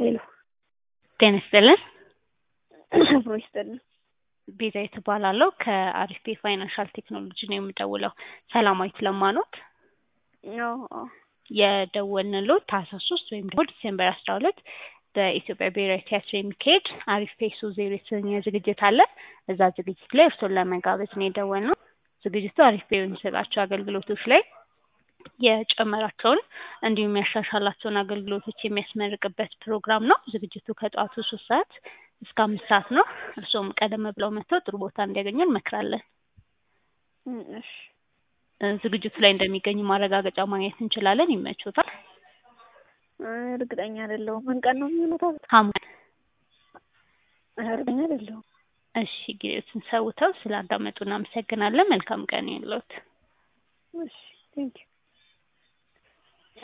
ሄሎ ጤና ይስጥልን። አብሮ ይስጥልን። ቤዛዊት እባላለሁ ከአሪፍ ፔ ፋይናንሻል ቴክኖሎጂ ነው የምደውለው። ሰላማዊት ለማ ኖት? አዎ አዎ የደወልንልዎት ታህሳስ ሶስት ወይም ደግሞ ዲሴምበር አስራ ሁለት በኢትዮጵያ ብሔራዊ ቲያትር የሚካሄድ አሪፍ ፔ ሶ ዜሮ የተሰኘ ዝግጅት አለ። እዛ ዝግጅት ላይ እርስዎን ለመጋበዝ ነው የደወልነው። ዝግጅቱ አሪፍ ፔ በሚሰጣቸው አገልግሎቶች ላይ የጨመራቸውን እንዲሁም ያሻሻላቸውን አገልግሎቶች የሚያስመርቅበት ፕሮግራም ነው። ዝግጅቱ ከጠዋቱ ሶስት ሰዓት እስከ አምስት ሰዓት ነው። እርስዎም ቀደም ብለው መጥተው ጥሩ ቦታ እንዲያገኙ እንመክራለን። እም፣ እሺ እ፣ ዝግጅቱ ላይ እንደሚገኙ ማረጋገጫ ማግኘት እንችላለን። ይመቾታል? እ፣ እርግጠኛ አይደለሁም። ምን ቀን ነው የሚሆነው? ታዲያ ሐሙስ። እርግጠኛ አይደለሁም። እሺ፣ ጊዜዎትን ሰውተው ስላዳመጡ እናመሰግናለን። መልካም ቀን ይሁንልዎት። እሺ ቴንኪው